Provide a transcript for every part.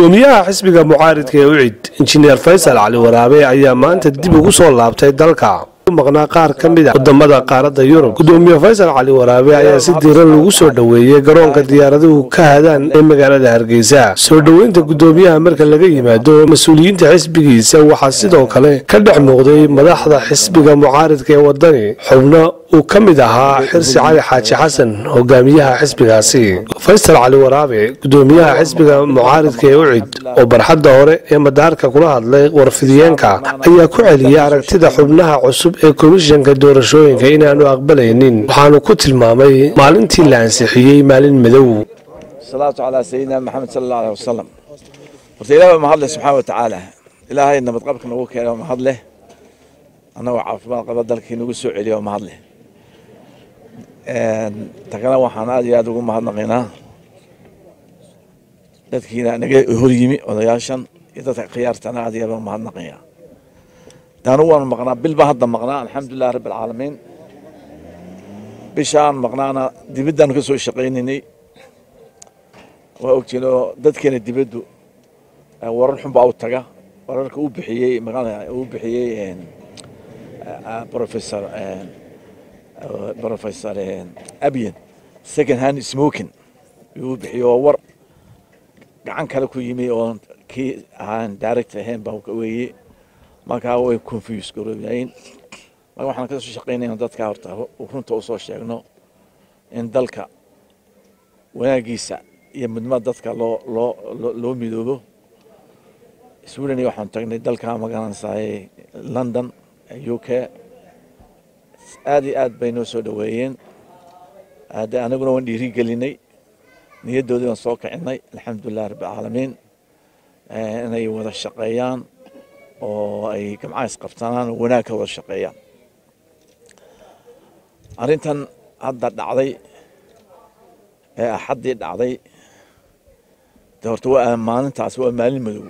gudoomiyaha xisbiga mucaaridka ee ucid injineer faysal cali waraabe ayaa maanta dib ugu soo laabtay dalka maqnaa qaar ka mid a wadamada qaaradda yurub gudoomiye faysal cali waraabe ayaa si diiran lagu soo dhoweeyey garoonka diyaaraduhu ka hadaan ee magaalada hargeysa soo dhoweynta gudoomiyaha marka laga yimaado mas-uuliyiinta xisbigiisa waxaa sidoo kale ka dhex muuqday madaxda xisbiga mucaaridka ee wadani xubno uu ka mid ahaa xirsi cali xaaji xasan hogaamiyaha xisbigaasi faysal cali waraabe gudoomiyaha xisbiga mucaaridka ee ucid oo barxadda hore ee madaarka kula hadlay warfidiyeenka ayaa ku celiyey aragtida xubnaha cusub ee komishanka doorashooyinka inaanu aqbalaynin waxaanu ku tilmaamay maalintii la ansixiyey maalin madow salaatu calaa sayidina maxamed sala allahu aleh wasalam horta ilahi waa mahadleh subxaana watacaala ilaahay nabadqabka nagu keena waa mahadleh annagoo caafimaad qaba dalkii nagu soo celiya waa mahadleh takana waxaan aad iyo aad ugu mahadnaqaynaa dadkiina naga hor yimi odayaashan iyo dadka khiyaartana aad iyo aad ugu mahadnaqaya daanu waanu maqnaa bil baa hadda maqnaa alxamdulilah rabbi alcaalamiin bishaan maqnaana dibaddaanu ka soo shaqaynaynay waa ogtiin oo dadkeena dibaddu warar xun baa u taga wararka uu bixiyey uu bixiyey professor professor abian second hand smoking uu bixiyey oo war gacan kale ku yimi oo kii ahaan direct ahayn baa weeye markaa way confuse garoobayn marka waxaan ka soo shaqaynayna dadka horta runta usoo sheegno in dalka wanaagiisa iyo midnimada dadka loo loo loo midoobo sweden waxaan tagnay dalka magaranaysaay london u k aad iyo aad bay noo soo dhoweeyeen de anaguna waan dhiiri gelinay niyaddoodii waan soo kicinay alxamdulilah rabbi alcaalamiin inay wada shaqeeyaan oo ay gamcaha isqabtanaan oo wanaag ka wada shaqeeyaan arrintan hadda dhacday ee axaddii dhacday de horta waa maalintaas waa maalin madow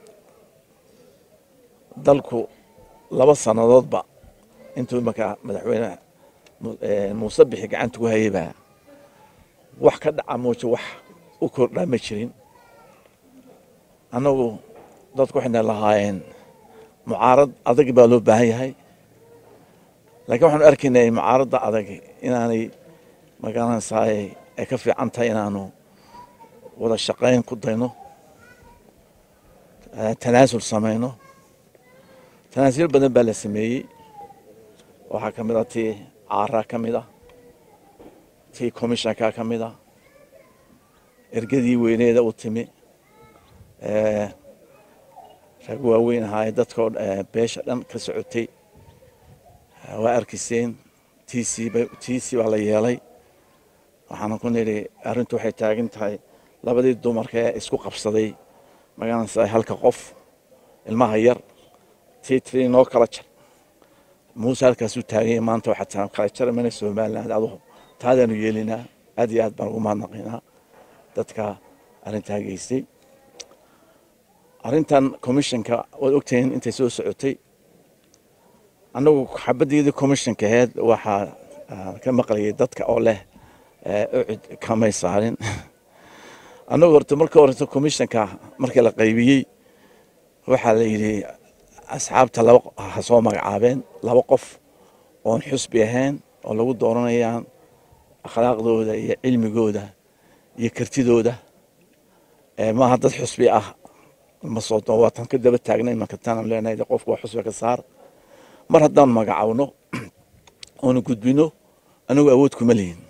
dalku laba sannadoodba intuu imanka madaxweyne muuse bixi gacanta ku hayaybaa wax ka dhaca mooje wax u kordhaa ma jirin annagu dadku waxayna lahaayeen mucaarad adag baa loo baahan yahay laakiin waxaanu arkaynay mucaaradda adag inaanay magaranaysaay ay ka fiican tahay inaanu wada shaqayn ku dayno tanaasul samayno tanaasul badan baa la sameeyey waxaa ka mid a tii caaraa ka mid a tii commissionka ka mid a ergadii weyneeda u timi rag waaweyn ahaaye dadkao beesha dhan ka socotay waa arkayseen tc tc baa la yeelay waxaana ku nidhi arrintu waxay taagan tahay labadii dumarka ee isku qabsaday magaranaysa halka qof ilmaha yar tii tiri noo kala jar muuse halkaasuu taaganya maanta waxaa taa kala jara mana somaliland adugu taadaanu yeelinaa aad iyo aad baan ugu mahadnaqaynaa dadka arrintaa geystay arrintan commissionka waad ogtihiin intay soo socotay annagu xabaddeedii commissionka aheyd waxaa ka maqlayay dadka oo leh ucid kamay saarin annagu horta marka horeta commissionka markii la qaybiyey waxaa la yidhi asxaabta laba ha soo magacaabeen laba qof oon xusbi ahayn oo lagu dooranayaan akhlaaqdooda iyo cilmigooda iyo kartidooda maaha dad xusbi ah ma soo waatan ka daba taagnay marka taanaan leenahay de qofku waa xusbi ka saar mar haddaan magacawno oonu gudbino anagu awood kuma lihin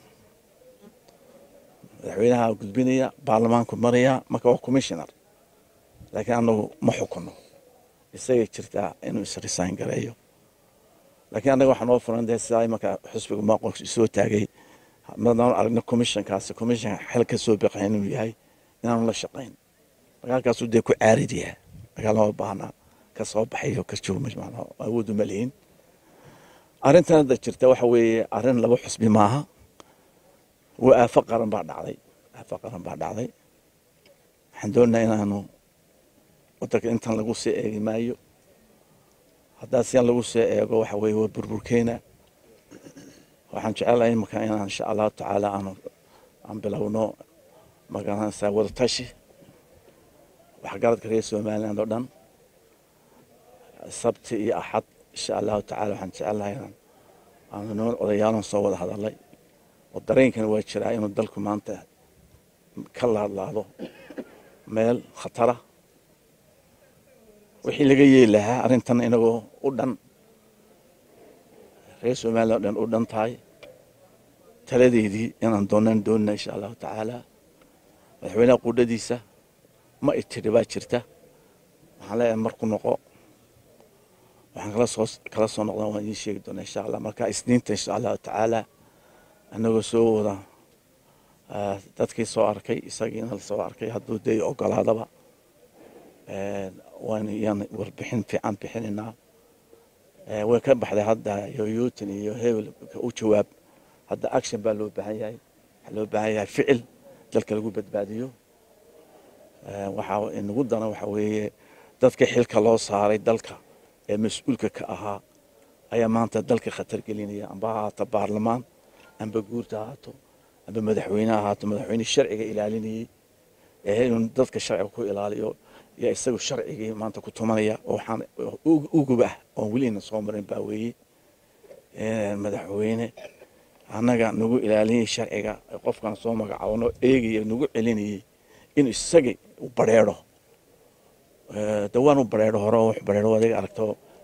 madaxweynaha gudbinaya baarlamaanku maraya marka waa commissioner laakiin anagu ma xukuno isagay jirtaa inuu isresign gareeyo laakiin annaga waxaa noo furan dee sidaa marka xusbiga maaqo soo taagay madaan aragno commissionkaasi commission xel ka soo baqay inuu yahay inaanu la shaqayn magaalkaasuu dee ku caaridiyaa magaal lama baahna ka soo baxayo ka joogma awoodu ma lihin arrintan hadda jirta waxa weeye arrin laba xusbi maaha waa aafo qaran baa dhacday aafo qaran baa dhacday waxaan doonayaa inaanu wadanka intan lagu sii eegi maayo haddaa sian lagu sii eego waxa weeye waa burburkeena waxaan jecelahay imika inaan insha allahu tacaala aanu aan bilowno magaranaysaa wadatashi waxgaradka reer somaliland oo dhan sabti iyo axad insha allahu tacala waxaan jecelnahay inaan aanu niman odayaalan soo wada hadalay oo dareenkana waa jiraa inuu dalku maanta ka laadlaado meel khatara wixii laga yeeli lahaa arrintan inagoo u dhan reer somaliland oo dhan u dhan tahay taladeedii inaan doonaan doonina insha allahu tacaala madaxweynaha quudhadiisa ma itidhi baa jirta waxaan leeyahay marku noqo waxaan kala soo kala soo noqdaan waan idiin sheegi doonaa insha allah marka isniinta insha allahu tacaala anagoo soo wada dadkii soo arkay isagiina la soo arkay hadduu dee ogolaadaba waan iyaan warbixin fiican bixinaynaa way ka baxday hadda yoyuutin iyo hebel u jawaab hadda action baa loo baahan yahay waxaa loo baahan yahay ficil dalka lagu badbaadiyo waxaa inagu dana waxa weeye dadka xilka loo saaray dalka ee mas-uulka ka ahaa ayaa maanta dalka khatar gelinaya amba ha ahaato baarlamaan amba guurta ahaato amba madaxweyne ahaato madaxweyne sharciga ilaalinayey ee inuu dadka sharciga ku ilaaliyo yaa isagu sharcigii maanta ku tumanaya oo waxaan ugub ah oon welina soo marin baa weeye madaxweyne annaga nagu ilaalinayay sharciga qofkan soo magacaabano eegaya nagu celinayey inuu isagii u bareero de waan u bareero hore wax bareero adiga aragto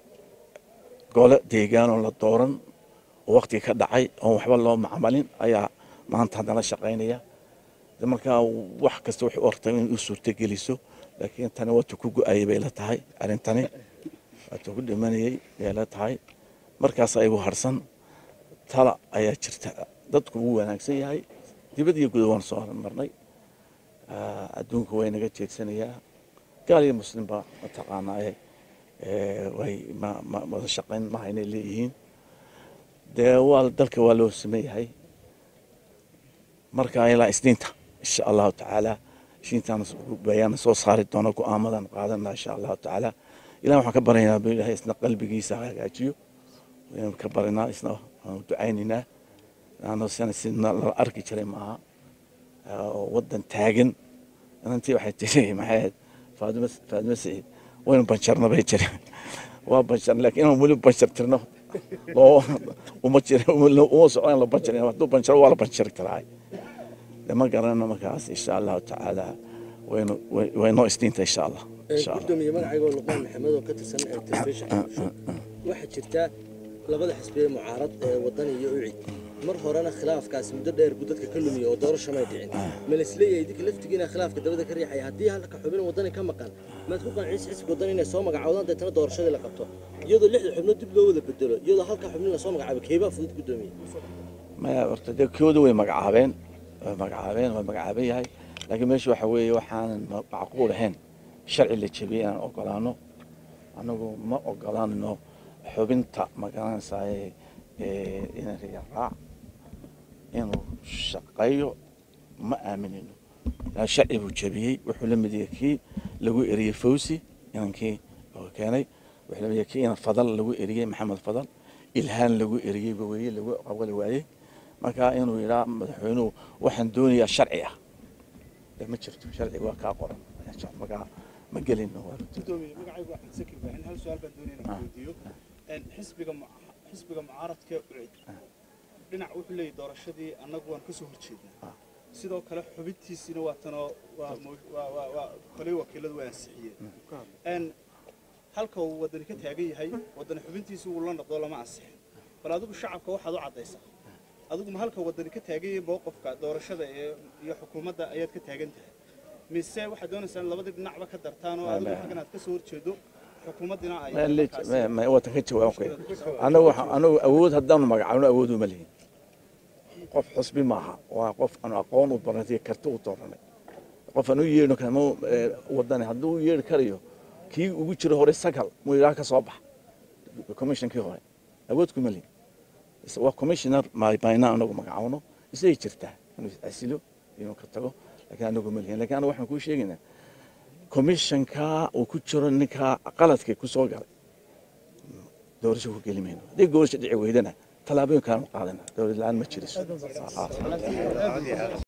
gole deegaanoo la dooran oo waktiga ka dhacay oon waxba loo macmalin ayaa maanta haddana shaqaynaya markaa wax kasta waxay u artay in u suurtogeliso laakiin tani waata ku go-ayay bay la tahay arrintani waata ku dhimanayay bay la tahay markaas ayagu harsan tala ayaa jirta dadku wuu wanaagsan yahay dibad iyo guda waan soo marnay adduunka way naga jeedsanayaa gaal iyo muslimba mataqaanaaye way wada shaqayn maha inay leeyihiin dee waa dalka waa loo sameeyahay marka ilaa isniinta insha allahu tacaala isniintaan bayaan soo saari doono go-aamadan qaadana insha allahu tacaala ilah waxaan ka baryaynaa bu ilahay isna qalbigiisa hagaajiyo waynu ka barinaa isna waanu ducaynaynaa ano sana sidna lala arki jiray maaha oo wadan taagan inantii waxay tiri maxay ahayd faadima faadima saciid waynu banjarna bay jiri waa banjar laakiin inaan weli banjar tirno loo uma jir uma socdaan la banjar hadduu banjaro waa la banjari karaa ma garanayno markaas insha allahu tacaala waynu waynoo isniinta insha allah gudoomiye magacaygo luqmaan maxamed oo ka tirsan telefishinka waxaa jirta labada xisbiye mucaarad ee wadan iyo ucid mar horena khilaafkaasi muddo dheer buu dadka ka lumiya oo doorasho may dhicin ma laisleeyahay idinka laftigiina khilaafka dabada ka riixaya haddii halka xubin wadani ka maqan maad ku qanciisa xisbiga wadan inay soo magacaawdaan deetana doorashadii la qabto iyadoo lixda xubnood dib loo wada bedelo iyadoo halka xubnin lasoo magacaabo keebaa fudud gudoomiye maya horta dee kooda way magacaabeen way magacaabeen waa magacaaban yahay laakiin meesha waxa weeye waxaanan macquul ahayn sharci la jebiyey inaan ogolaano anagu ma ogolaanno xubinta magaranaysaay inaan riya raac inuu shaqeeyo ma aaminino sharci buu jebiyey wuxuu la mid yahay kii lagu eriyey fawsi inankii oo keenay wuxuu la mid yahay kii inan fadal lagu eriyey maxamed fadal ilhaan lagu eriyey baweye lagu qabali waayey marka inuu yidhaa madaxweynuhu waxaan doonayaa sharci ah dee ma jirto sharciga waa kaa qoran markaa ma gelino gudoomiye magacaygu axmed sakir baaxin hal su-aal baan doonaya inaan weydiiyo xisbiga xisbiga mucaaradka ucid dhinac wuxuu leeyahy doorashadii annagu waan ka soo horjeednaa sidoo kale xubintiisiina waa tanoo waa koley wakiiladu waa ansixiyeen halka uu wadani ka taagan yahay wadani xubintiisi wuu la noqdo lama ansixin bal adigu shacabka waxaad u caddaysaa adigu ma halka wadani ka taagan yahay mowqifka doorashada iyo xukuumadda ayaad ka taagan tahay mise waxaad doonaysaa in labadii dhinacba ka dartaan oo adigu xaggan aad ka soo horjeedo xukuumaddina ay watan ka jawaab anagu anagu awood haddaanu magacaabno awood uma lihin qof xusbi maaha waa qof aanu aqoon u baranay karti u dooranay qof aan u yeedhno kama wadani hadduu u yeedhi karayo kii ugu jiro hore sagal muu yidhaha ka soo bax commissionkii hore awood kuma lihin waa commissioner bayna anagu magacaabno isagay jirtaa inuu asilo inuu ka tago laakiin anagu ma lihin lakin anagu waxaan kuu sheegaynaa commissionka uu ku jiro ninka qaladkay ku soo galay doorasho ku geli mayno haddii doorasho dhici weydana tallaabooyin kaanu qaadana dowlad la-aan ma jiriso